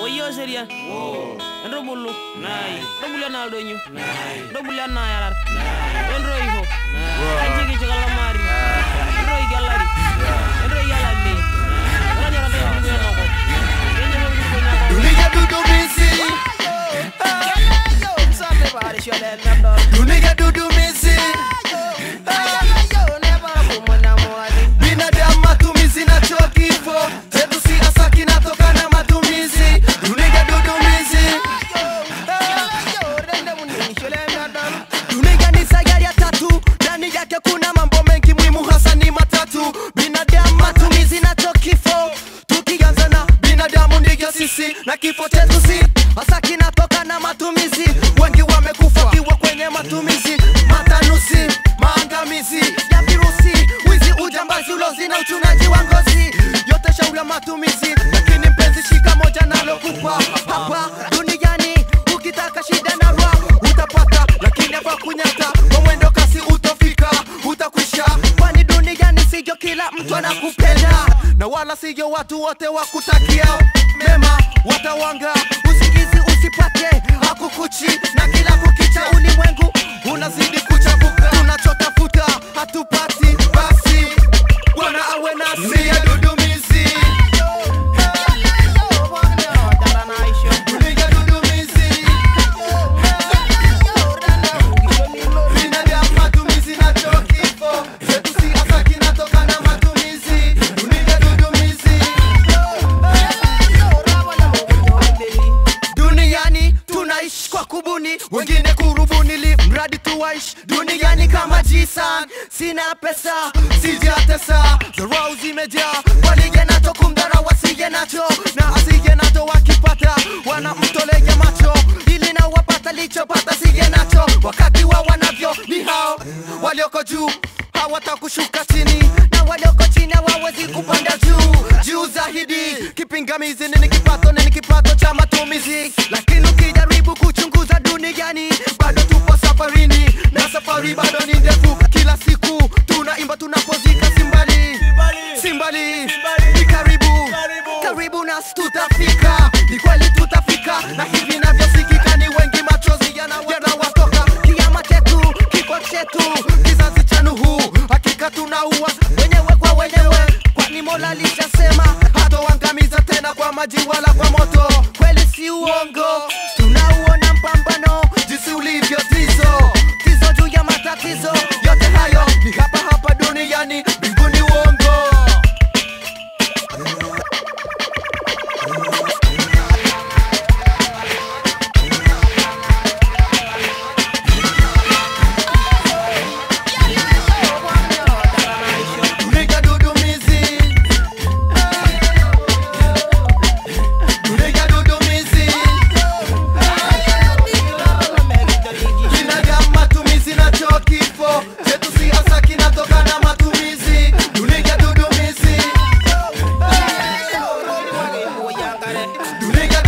woyyo serian entubulu ntubulu enaa ildonyo ntubulu enaa yarar entoiho enchikichik olamari entoiki olari entoiki olameyu enonyorata enkulukuo enakop kenyor enkulukuo enakop Dunia dudumizi Dunia dudumizi Binadamu matumizi na chuo kifo Zetu si hasa kinatoka na matumizi Dunia dudumizi Dunia ni sayari ya tatu Ndani yake kuna mambo mengi muhimu hasa ni matatu Binadamu matumizi na chuo kifo Tukianza na binadamu ndivyo sisi Na kifo chetu si hasa kinatoka na matumizi Wengi wamekufa kiwa kwenye matumizi Matanuzi, maangamizi ya virusi Wizi, ujambazi, ulozi na uchunaji wa ngozi Yote shauri ya matumizi Lakini mpenzi shika moja nalokupa Hapa duniani ukitaka shida na raha utapata Lakini hapa kunyata kwa mwendo kasi utofika Utakwisha kwani duniani sivyo kila mtu anakupenda Na wala sivyo watu wote wakutakia mema Watawanga usingizi usipate hakukuchi Na kila kukicha ulimwengu unazidi kuchafuka Tunachotafuta hatupati basi Bwana awe nasi Dunia dudumizi Dunia dudumizi Binadamu matumizi na chuo kifo Zetu si hasa kinatoka na matumizi Dunia dudumizi Duniani tunaishi kwa kubuni, wengine kurubuni, li mradi tuwaishi duniani kama jisan. Sina pesa sijatesa, dharau zimejaa, walige nacho kumdhara wasige nacho, na asige nacho wakipata wanamtolea macho, ili na wapata lichopata sige nacho, wakati wa wanavyo ni hao walioko juu hawatakushuka chini, na walioko chini hawawezi kupanda juu juu zaidi. Kipingamizi nini kipato, nini kipato cha matumizi, lakini ukijaribu kuchunguza duniani bado tupo safarini, na safari bado ni ndefu. Kila siku tunaimba tunapozika, simbali simbali, ni karibu karibu, nasi tutafika, ni kweli tutafika, na hivi navyosikika ni wengi, machozi yana- yanawatoka. Kiama chetu kiko chetu, kizazi cha Nuhu, hakika tunaua wenyewe kwa wenyewe, kwani Mola alishasema hatoangamiza tena kwa maji wala kwa moto. Kweli si uongo, tunauona mpambano jinsi ulivyo tizo tizo juu ya matatizo yote hayo ni hapa hapa duniani, mbinguni uongo. Dunia dudumizi Dunia dudumizi Binadamu matumizi na chuo kifo Chetu si hasa kinatoka na matumizi Dunia dudumizi Dunia